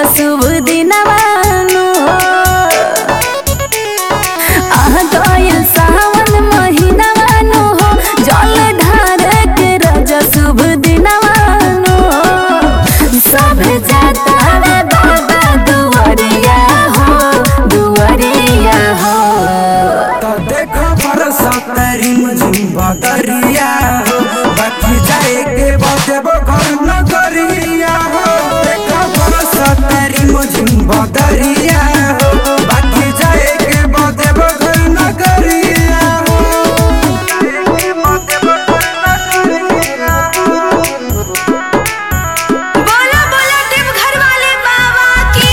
शुभ दिनवानो आह गइल सावन महिनावानो हो जल ढार के रज शुभ दिनवानो सब जाता रे बाबा दुआरिया हो दुआरिया हो तो देखो बरसात रिम झिम बदरिया हो बाकी जाए के बदेबो घर नगरिया हो देखो बरसात रिम झिम बदरिया हो बाकी जाए के बदेबो घर नगरिया हो जाए के बदेबो घर नगरिया हो बोलो बोलो टिप घर वाले बाबा की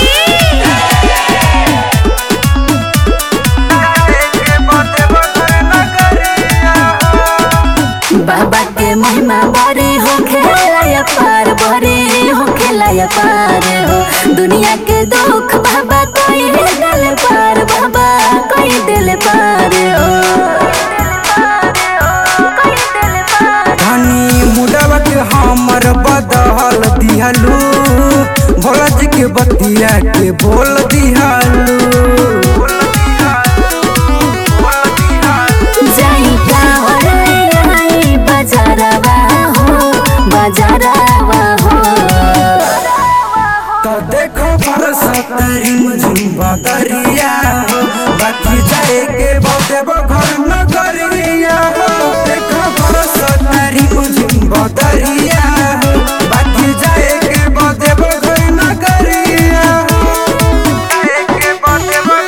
जाए के बदेबो घर नगरिया हो बाबा के महिमा बड़े हो खेलाया पार बड़े हो खेलाया पार हो दुनिया के दुख बाबा कोई दिल पार बाबा कोई दिल पार हो धनी मुडवा के हमर बदहल दिहलू भोला जी के बतिया के बोल दिहलू जाई कावर आई बजारवा हो बजारवा हो तो देखो बरसत रिम झिम बदरिया हो बाकी जाए के बदेबो घर नगरिया हो देखो बरसत रिम झिम बदरिया हो बाकी जाए के बदेबो घर नगरिया हो जाए के बदेबो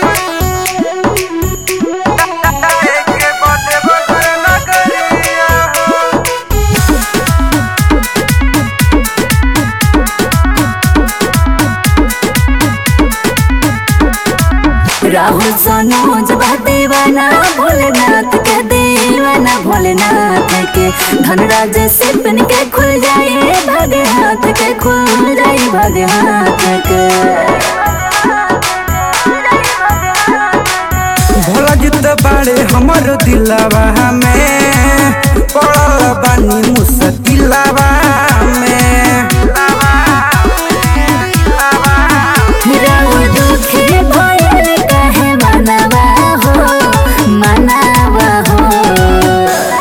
जाए के बदेबो घर नगरिया हो राहुल सोनोज बा दीवाना भोलेनाथ के दीवाना भोलेनाथ के धनराज सिपन के खुल जाए भागे हाथ के खुल जाए भागे हाथ के भोला जित बाड़े हमर दिलवा में पड़ल बानी मुश्किलवा में राहुल दुखी भयल कहे मनवा हो मनवा हो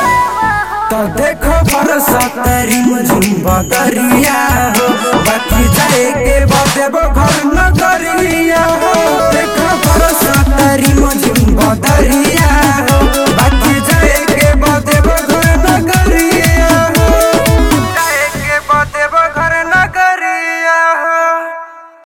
तो देखो बरसत रिम झिम बदरिया हो बाकी